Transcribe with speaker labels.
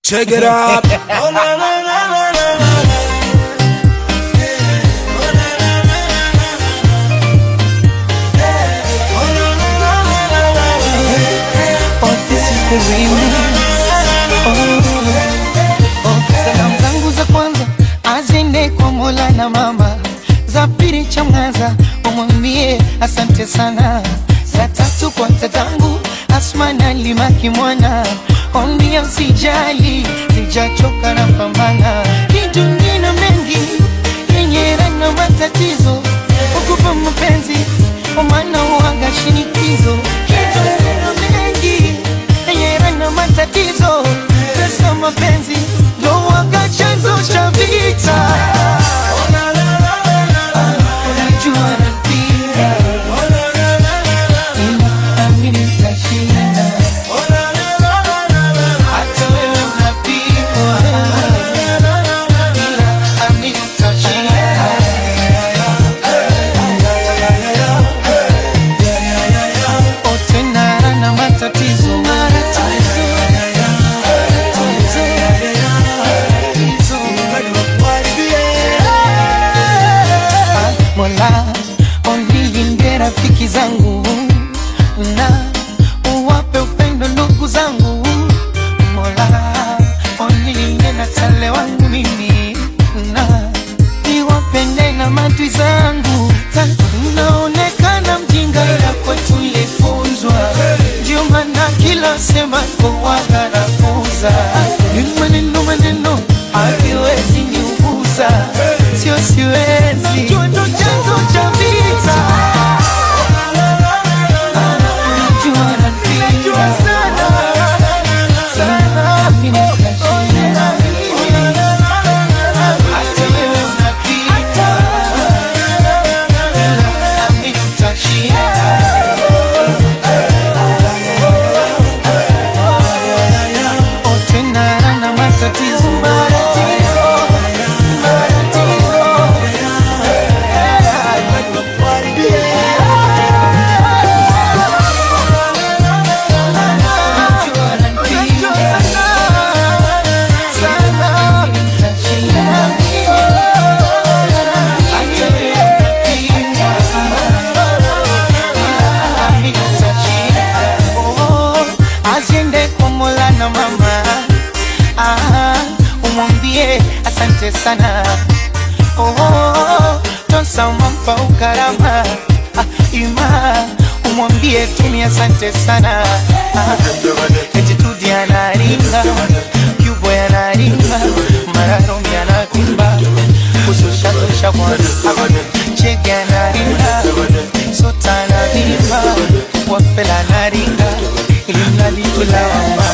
Speaker 1: Check it up.
Speaker 2: Oh, na, na, na, na, na, na. Oh, na, na, na, na, na, na. Oh, na, na, na, na, na, na, na.
Speaker 3: Oh, this is the remix. Oh, oh, salamu zangu za kwanza azende kwa Mola na mama, za pili chamwaza umwambie asante sana, za tatu kwa tatangu Asma na Limaki mwana ombia usijali, sijachoka na pambana, kitu ngine mengi yenye na matatizo ukupa mapenzi omana uaga shinikizo kitu ngine mengi yenye na matatizo pesa mapenzi ndo uaga chanzo cha vita
Speaker 2: Oh, na, na, na, na, na, na.
Speaker 3: unajua napenda
Speaker 2: Oh, na, na, na, na, na.
Speaker 3: ila amini nitashinda
Speaker 2: Oh, na, na, na, na, na, na.
Speaker 3: hata wewe unapigwa ila amini nitashinda tena na matatizo Mola onilinde rafiki zangu na uwape upendo ndugu zangu Mola onilinde na tale wangu mimi na niwapende na matwi zangu Ta- naonekana mjinga ila kwetu ilifunzwa ndio maana kila sema kowaga nafunza ni maneno maneno hakiwezi niuguza sio siwezi Najua ndo chanzo cha vita Najua napenda sana mimi nikashinda hata wewe unapita nami nitashinda Oh, tena na matatizo matatizo Asiende kwa Mola na mama ah, umwambie asante sana oh, tosamampa ukarama ah, ima umwambie tumi asante sana ah, etitudi anaringa kyubo yanaringa mararomi anavimba kusushatusha bwana chege anaringa sota anavimba wafela anaringa ilimnalitulawamba